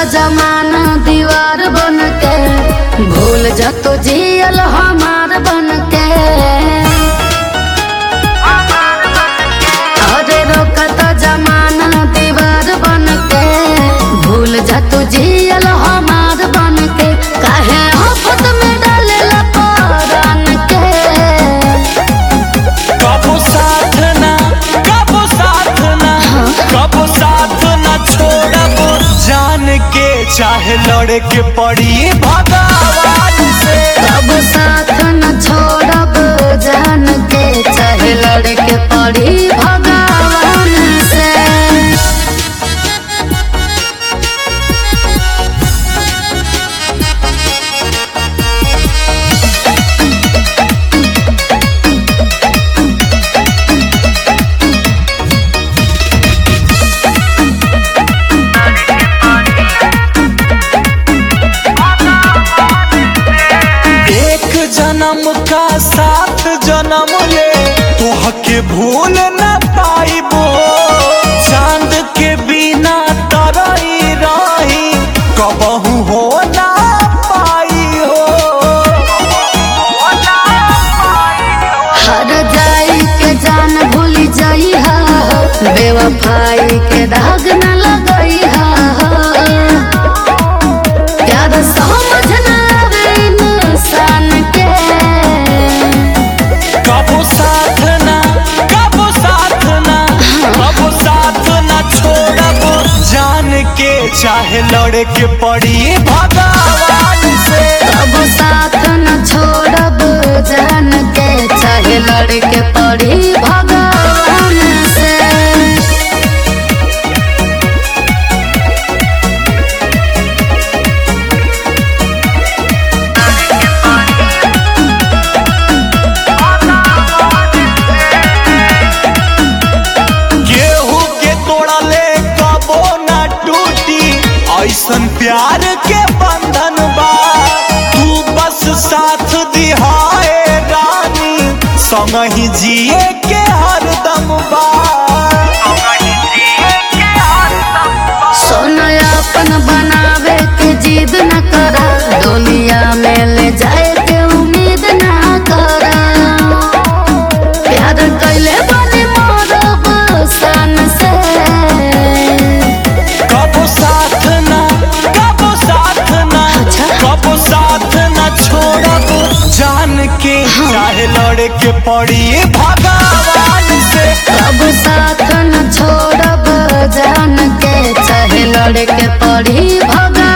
जमाना दीवार बन के भूल जा तो जियल हमार बन के अरे रोकत जमाना दीवार बन के भूल जा तू जियल हमार बन के काहे आफत में डालेला परान के कबो साथ ना कबो साथ ना कबो साथ ना छोड़ब जान के चाहे लड़े के पड़ी भगवान से कब साथ न छोड़ब जान के चाहे लड़के पड़ी भगवान से एक जन्म का सात जन्म ले तोह के भूल न पाइबो चांद के बिना तरई रही कबहू हो ना पाई हो हर जाई के जान भूल जाई हा बेवफाई के दाग न लगई हा प्यार समझ न आवे इंसान के कबो साथ ना कबो साथ ना कबो साथ ना छोड़ब जान के चाहे लड़े के पड़ी भगवान से कब साथ न छोड़ब जान के चाहे लड़के पड़ी भगवान से गेहूं के तोड़ा ले कबो ना टूटी ऐसन प्यार के बंधन बा तू बस साथ दिहाए रानी संग ही जिए के हरदम बा सोना अपन बनावे के जिद न करा दुनिया में ले जाए के उम्मीद न करा प्यार कैले बने मोरब सन से कबो साथ ना कबो साथ ना अच्छा। कबो साथ ना छोड़ब जान के चाहे लड़े के पड़ी भगवान से कब साथ न छोड़ब जान के चाहे लड़के पड़ी भगवान